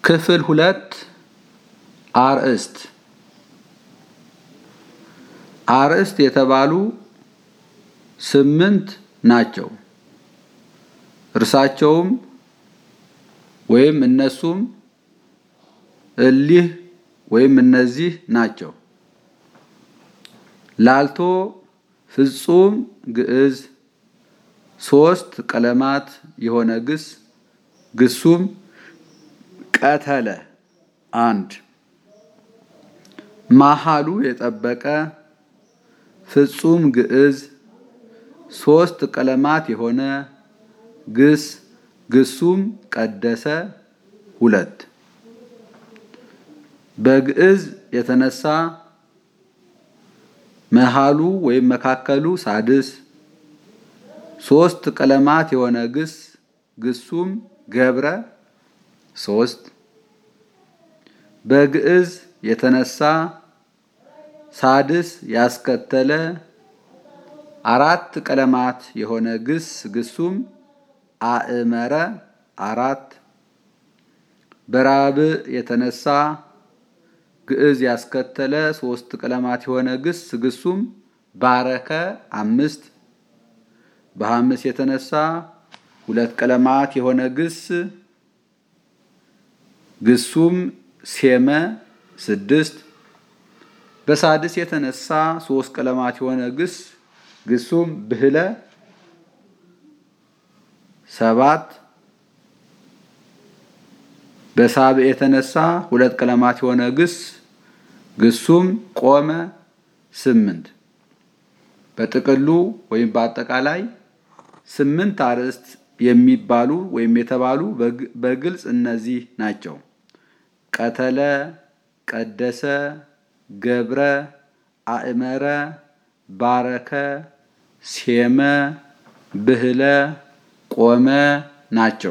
ክፍል ሁለት አርእስት አርእስት የተባሉ ስምንት ናቸው። እርሳቸውም ወይም እነሱም እሊህ ወይም እነዚህ ናቸው። ላልቶ ፍጹም ግዕዝ ሶስት ቀለማት የሆነ ግስ ግሱም ቀተለ አንድ መሃሉ የጠበቀ ፍጹም ግዕዝ ሶስት ቀለማት የሆነ ግስ ግሱም ቀደሰ ሁለት በግዕዝ የተነሳ መሃሉ ወይም መካከሉ ሳድስ ሶስት ቀለማት የሆነ ግስ ግሱም ገብረ ሶስት በግዕዝ የተነሳ ሳድስ ያስከተለ አራት ቀለማት የሆነ ግስ ግሱም አእመረ አራት በራብዕ የተነሳ ግዕዝ ያስከተለ ሶስት ቀለማት የሆነ ግስ ግሱም ባረከ አምስት በሐምስ የተነሳ ሁለት ቀለማት የሆነ ግስ ግሱም ሴመ ስድስት በሳድስ የተነሳ ሶስት ቀለማት የሆነ ግስ ግሱም ብህለ ሰባት በሳብዕ የተነሳ ሁለት ቀለማት የሆነ ግስ ግሱም ቆመ ስምንት በጥቅሉ ወይም በአጠቃላይ ስምንት አርእስት የሚባሉ ወይም የተባሉ በግልጽ እነዚህ ናቸው። ቀተለ፣ ቀደሰ፣ ገብረ፣ አእመረ፣ ባረከ፣ ሴመ፣ ብህለ፣ ቆመ ናቸው።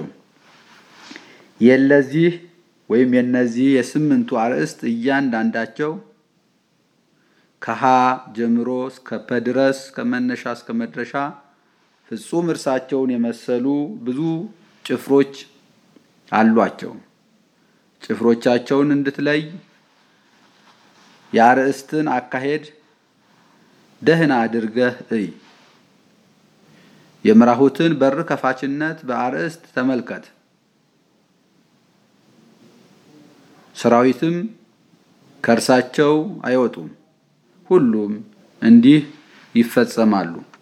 የለዚህ ወይም የነዚህ የስምንቱ አርእስት እያንዳንዳቸው ከሀ ጀምሮ እስከ ፐ ድረስ ከመነሻ እስከ መድረሻ ፍጹም እርሳቸውን የመሰሉ ብዙ ጭፍሮች አሏቸው። ጭፍሮቻቸውን እንድትለይ የአርእስትን አካሄድ ደህና አድርገህ እይ። የምራሁትን በር ከፋችነት በአርእስት ተመልከት። ሰራዊትም ከእርሳቸው አይወጡም፣ ሁሉም እንዲህ ይፈጸማሉ።